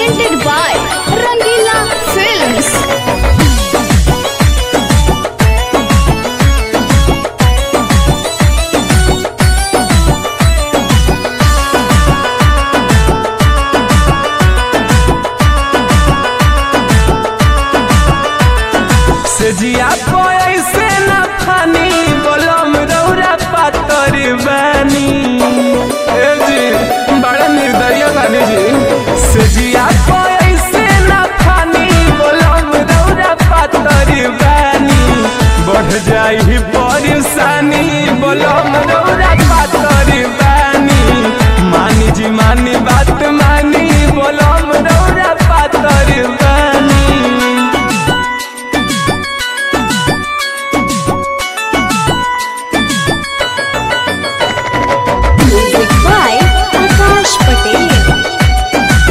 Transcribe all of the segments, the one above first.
presented by Rangila Films. सजिया कोई से न फानी बोलम रौरा पातर बानी ए जी बड़ा निर्दय बानी जी सजिया कोई से न फानी बोलम रौरा पातर बानी बढ़ जाई परेशानी बोलम रौरा पातर बानी मानी जी मानी बात मानी बोलम रौरा पातर बानी Music by Akash Patel.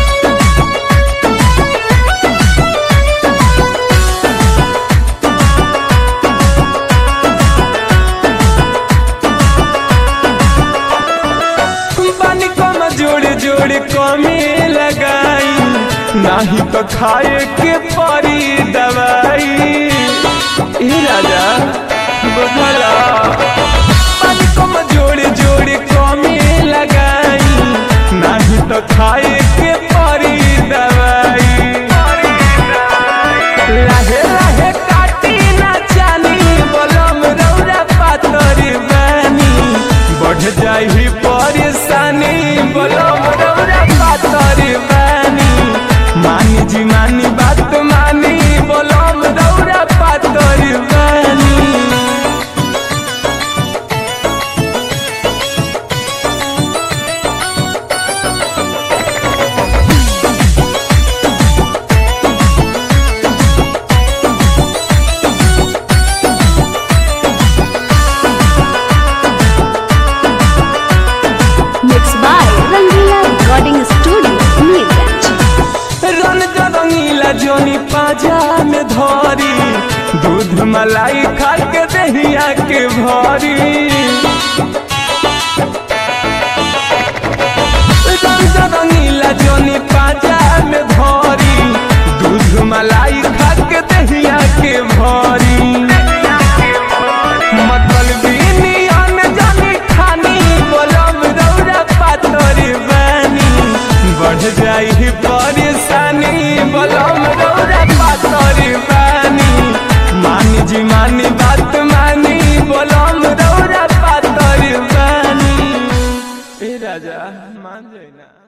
पानी कम जोड़ जोड़ कमी लगाई नाही तो खाए के परी दवाई ए राजा बुझला पानी कम जोड़ जोड़ कमी लगाई नाही तो खाए के परी दवाई लाहे लाहे काटी ना जानी बोलम रौरा पातरी बानी बढ़ जाई परेशानी बोलम रौरा पातरी बानी मानी जी मानी बात मानी बोलम रौरा पातरी बानी Mixed by Rangila Recording Studio, Neerganj. रन रंगीला जोनी पाजा में धरी दूध मलाई खा के दहिया के भरी रंग रंगीला जोनी पाजा में धरी दूध मलाई खा के दहिया के भरी मतलबी नियन जानी खानी बोलम रौरा पातरी बानी बढ़ जाई परेशानी बोलम रौरा पातरी बानी मानी जी मानी बात मानी बोलम रौरा पातरी बानी ए राजा मान जाई ना